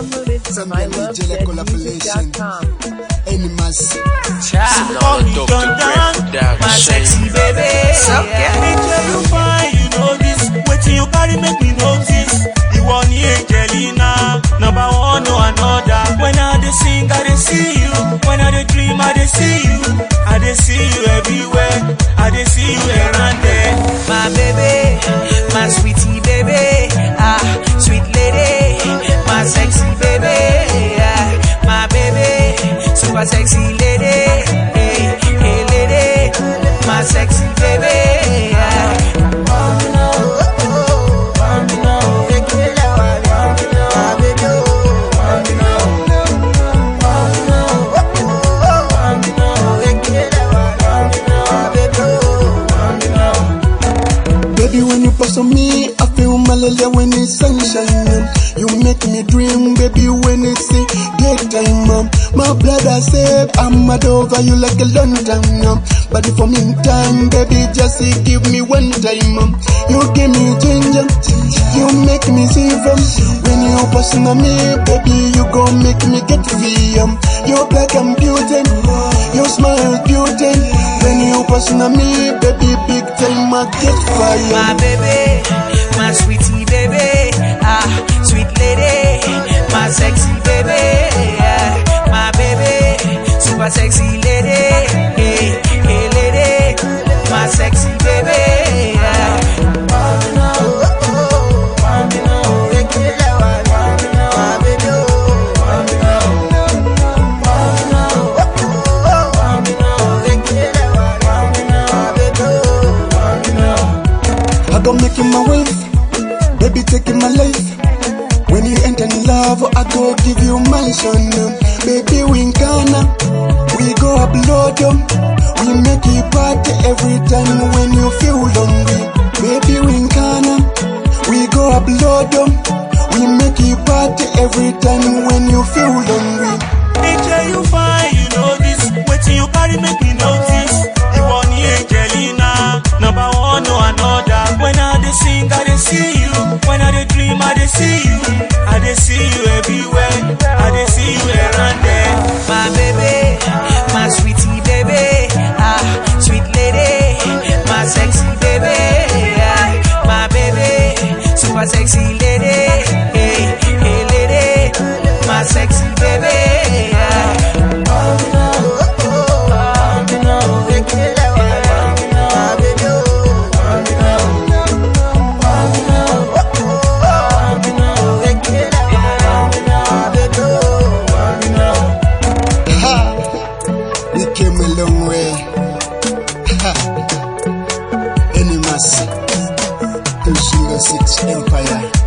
Downloaded from Some DJ collaboration. ilovezmusic.com. Animals. Call me Dr. Greg Production. My sexy baby. Me tell you fine, you know this. Waiting you carry make me notice. You want the Angelina, number one or another. When I dey sing, I dey see you. When I dey dream, I dey see you. I dey see you everywhere. I dey see you around there. My baby, my sweetie baby, ah, sweet lady, my sexy baby, ah, my baby, super sexy lady, hey, hey lady, my sexy baby. ah. Baby, when you pass on me, I feel malaria when it's sunshine. You make me dream, baby, when it's a daytime. Um, my blood I say I'm mad over you like a long time. Um, but for meantime, baby, just uh, give me one time. Um, you give me ginger, you make me see from. When you pass on me, baby, you gon' make me get free. Um, you're black and beauty, your smile beauty. When you pass on me, baby, big time I get fire. My baby, my sweetie baby, ah, sweet lady, my sexy baby, ah, my baby, super sexy lady, hey, hey lady, my sexy baby. ah. I go make you my wife, baby taking my life. When you enter in love, I go give you mansion. Baby, we in Ghana, we go upload them. We make you party every time when you feel lonely. Baby, we in Ghana, we go upload them. We make you party every time when you feel lonely. Angel, you fine, you know this. Waiting you carry make me notice. You want the Angelina, number one or another. When I dey sing, I dey see you. When I dey dream, I dey see you. I dey see you everywhere. I dey see you around there. My baby, my sweetie baby, ah, sweet lady, my sexy baby, ah, my baby, super sexy lady, hey, hey lady, my sexy baby. ah. Ha! We came a long way. Ha! Animals. 206 Empire.